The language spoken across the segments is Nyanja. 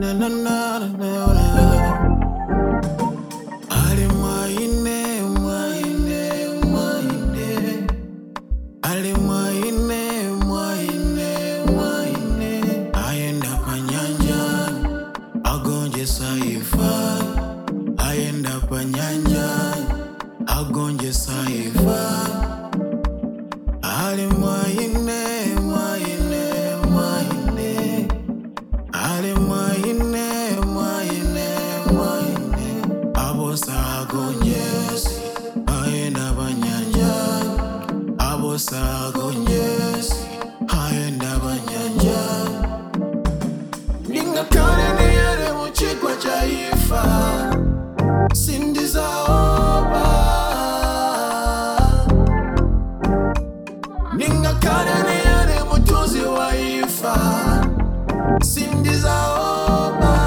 na na na na na na. Ali mwaine mwaine mwaine Ali mwaine mwaine mwaine Ayenda panyanja agonje saifa Ayenda panyanja agonje saifa Ali mwaine mwaine mwaine Ali mwaine mwaine mwaine Abosa agonyesi Ayenda panyanja Abosa agonyesi Ayenda panyanja Ningakane niyere muchigwa cha ifa Sindizaoba Ningakane niyere mutuzi wa ifa Sindizaoba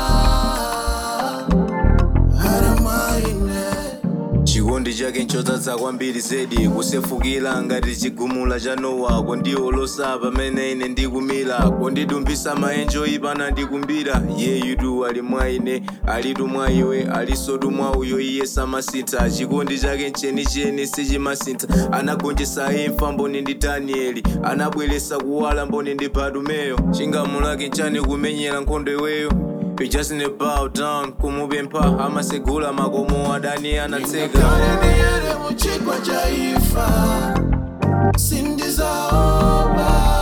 Haramaine chikondi chake nchodzaza kwambiri zedi kusefukira ngati chigumula cha nowa kondiolosa pamene ine ndikumira kondidumbisa maenjo ipana ndikumbira yeyu ali mwa ine alitu mwa iwe alisotu mwa uyo iye samasintha chikondi chake nchenicheni sichimasintha anagonjesa imfa mboni ndi danieli anabweresa kuwala mboni ndi badumeyo chingamulake nchani kumenyera nkhondo iweyo We just need to bow down kumupempha amasegula makomo adani anatseka Ningakane niyere muchigwa cha ifa Sindizaoba